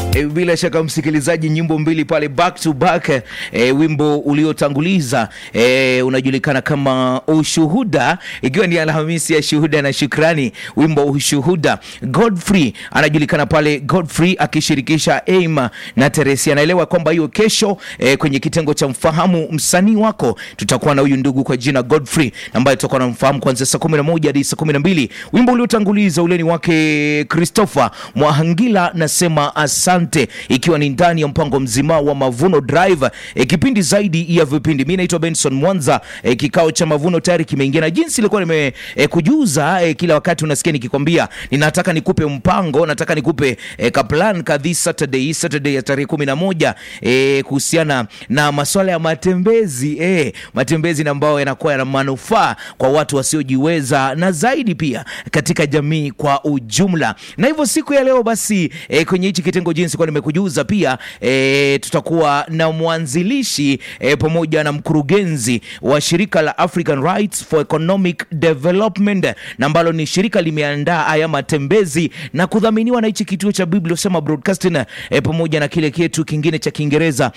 E, bila shaka msikilizaji, nyimbo mbili pale back to back. E, wimbo uliotanguliza e, unajulikana kama Ushuhuda, ikiwa ni Alhamisi ya shuhuda na shukrani. Wimbo Ushuhuda, Godfrey anajulikana pale, Godfrey akishirikisha Aim na Teresi. Anaelewa kwamba hiyo kesho e, kwenye kitengo cha mfahamu msanii wako tutakuwa na huyu ndugu kwa jina Godfrey ambaye tutakuwa namfahamu kuanzia saa 11 hadi saa 12. Wimbo uliotanguliza ule ni wake Christopher Mwahangila, nasema asante, ikiwa ni ndani ya mpango mzima wa Mavuno Drive, e, kipindi zaidi ya vipindi. Mimi naitwa Benson Mwanza. E, kikao cha Mavuno tayari kimeingia, na jinsi ilikuwa nime e, kujuza e, kila wakati unasikia nikikwambia ninataka nikupe mpango, nataka nikupe e, ka plan kadhi Saturday Saturday ya tarehe 11 e, kuhusiana na masuala ya matembezi e, matembezi na ambao yanakuwa yana manufaa kwa watu wasiojiweza na zaidi pia katika jamii kwa ujumla. Na hivyo siku ya leo basi e, kwenye hichi kitengo jinsi kwa nimekujuza pia e, tutakuwa na mwanzilishi e, pamoja na mkurugenzi wa shirika la African Rights for Economic Development na ambalo ni shirika limeandaa haya matembezi na kudhaminiwa na hichi kituo cha Biblia Sema Broadcasting e, pamoja na kile kietu kingine cha Kiingereza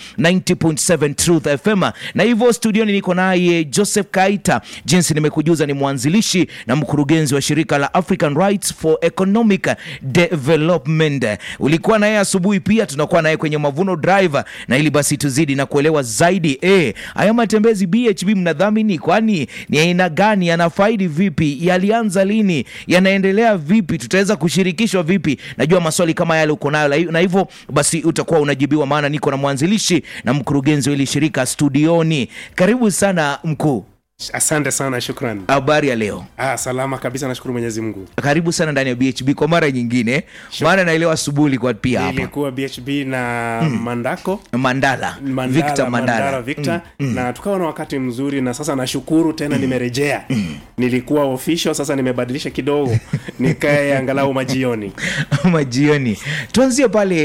90.7 Truth FM. Na hivyo studioni niko naye Joseph Kaita, jinsi nimekujuza, ni mwanzilishi na mkurugenzi wa shirika la African Rights for Economic Development. Ulikuwa naye asubuhi, pia tunakuwa naye kwenye Mavuno Drive, na ili basi tuzidi na kuelewa zaidi eh, haya matembezi BHB mnadhamini, kwani ni aina gani, yanafaidi vipi, yalianza lini, yanaendelea vipi, tutaweza kushirikishwa vipi? Najua maswali kama yale uko nayo, na hivyo basi utakuwa unajibiwa, maana niko na mwanzilishi na mkurugenzi wa hili shirika studioni. Karibu sana mkuu. Asante sana, shukran. Habari ya leo? Ah, salama kabisa, nashukuru Mwenyezi Mungu. Karibu sana ndani ya BHB kwa mara nyingine, maana naelewa asubuhi ilikuwa pia hapa Nilikuwa BHB na Mandako Mandala, Mandala, Victor Mandala, Victor na tukawa na wakati mzuri, na sasa nashukuru tena nimerejea. Nilikuwa official, sasa nimebadilisha kidogo nikae angalau majioni. majioni. Tuanzie pale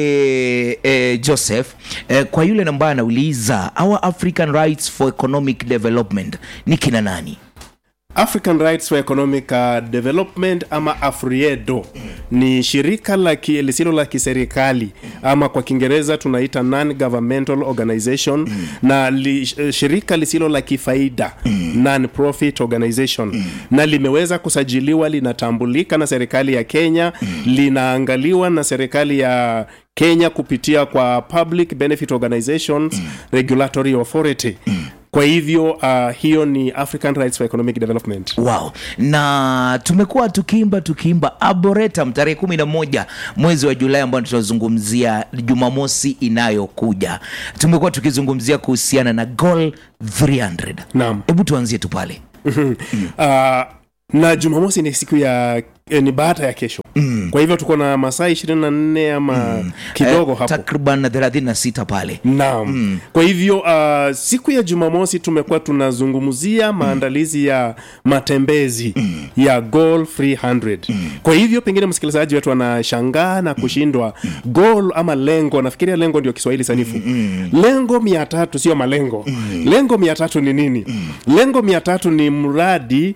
eh, Joseph eh, kwa yule ambaye anauliza our African Rights for Economic Development ni kina nani? African Rights for Economic uh, Development ama AFRIEDO ni shirika la ki, lisilo la kiserikali ama kwa Kiingereza tunaita non governmental organization na li, shirika lisilo la kifaida non profit organization na limeweza kusajiliwa, linatambulika na serikali ya Kenya, linaangaliwa na serikali ya Kenya kupitia kwa Public Benefit Organizations Regulatory Authority. Kwa hivyo uh, hiyo ni African Rights for Economic Development. Wow. Na tumekuwa tukiimba tukiimba Arboretum tarehe kumi na moja mwezi wa Julai ambao tunazungumzia Jumamosi inayokuja. Tumekuwa tukizungumzia kuhusiana na Goal 300. Naam. Hebu tuanzie tu pale. Uh, na Jumamosi ni siku ya eh, ni baada ya kesho mm. Kwa hivyo tuko na masaa ishirini na nne ama kidogo Eh, hapo takriban 36 pale. Naam. Kwa hivyo uh, siku ya Jumamosi tumekuwa tunazungumzia maandalizi ya matembezi ya Goal 300. Kwa hivyo pengine msikilizaji wetu anashangaa na kushindwa goal ama lengo, nafikiria lengo ndio Kiswahili sanifu. Lengo mia tatu sio malengo. Lengo mia tatu ni nini? Lengo mia tatu ni mradi